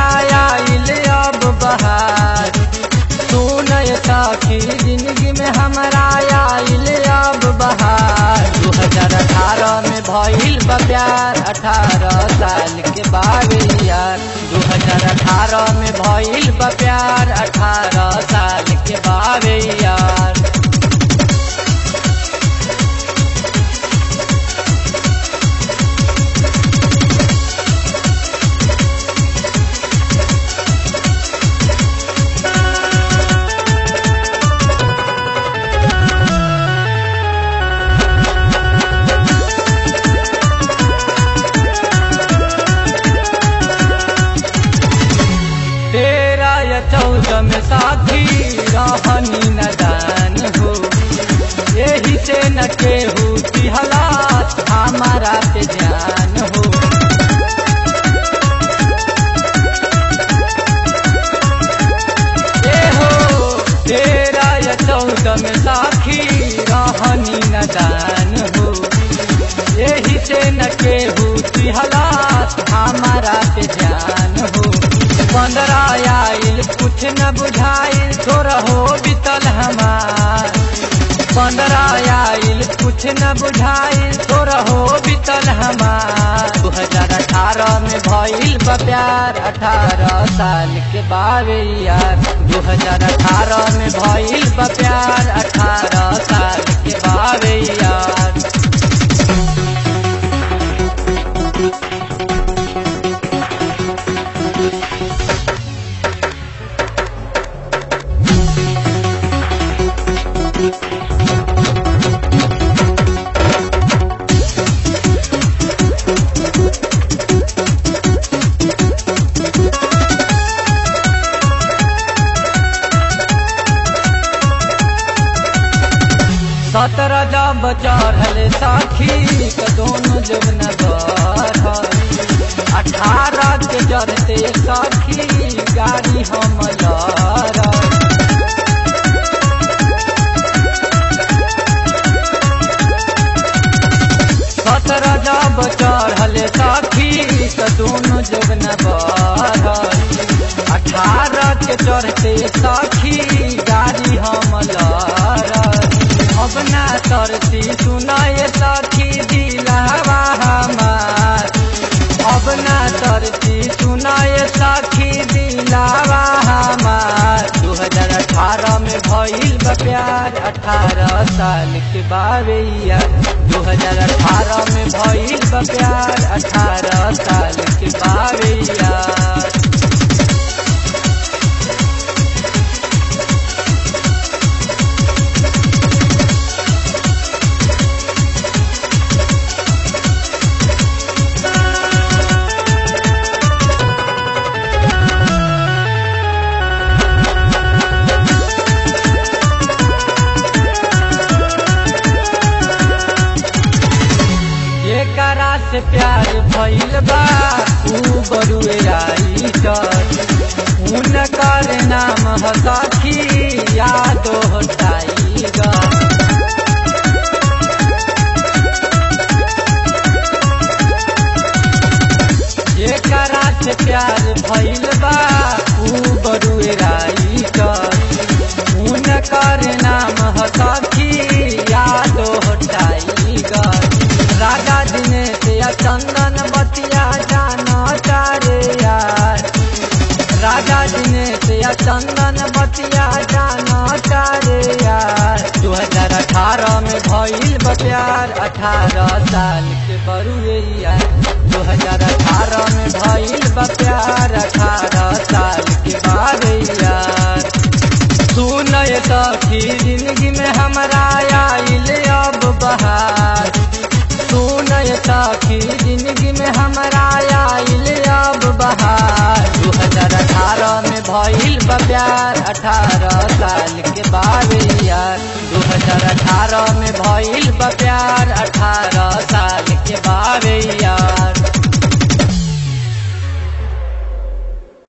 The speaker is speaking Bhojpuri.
आइल अब बहार सुनय सखी जिंदगी में हमारा आइल अब बहार दू हजार अठारह में भइल बा प्यार अठारह साल के बावे यार दू हजार अठारह में भइल बा प्यार अठारह साल के बावे यार तेरह या चौदह में साथी रहनी नदान हो यही से न केहू की हालात हमारा पे ध्यान हो ए हो तेरह या चौदह में साथी रहनी नदान हो यही से न केहू की हालात हमारा पे ध्यान हो पंद्रह आइल कुछ न बुझाइल थोड़ा हो बीतल हमार पंद्रह आइल कुछ न बुझाइल थोड़ा हो बीतल हमार दू हजार अठारह में भइल बा प्यार अठारह साल के बावे यार दू हजार अठारह में भइल बा प्यार अठारह साल के बावे यार सत्रह जब चढ़ल साखी के दोनों जबन बढ़ल अठारह के जरते साखी गाड़ी हम लड़ल सत्रह जब चढ़ल साखी के दोनों जबन बढ़ल अठारह के चढ़ते साखी गाड़ी हम लड़ल अब ना तरती सुनाए सखी दिलावा हमार अब ना तरती सुनाए सखी दिलावा हमार दू हजार अठारह में भइल बा प्यार अठारह साल के बावे दू हजार अठारह में भइल बा प्यार अठारह साल के बावे यार एकरा से प्यार भइल बा ऊ बरुए आई उनकर नाम ह सखी यादो टाइगर एकरा से प्यार भइल बा ऊ बरुए आई उनकर नाम ह सखी यादो टाइगर राजा दिनेश या चंदन बतिया जाना चारे यार राजा दिनेश या चंदन बतिया जाना चारे यार दू हजार अठारह में भइल बा प्यार अठारह साल के बरुए यार दू हजार अठारह में भइल बा प्यार अठारह साल के बारे यार सुनय सखी जिंदगी में हमारा आइल अब बहार सुनय सखी जिंदगी में हमारा आइल अब बहार दू हजार अठारह में भइल बा प्यार अठारह साल के बावे यार दू हजार अठारह में भइल बा प्यार अठारह साल के बावे यार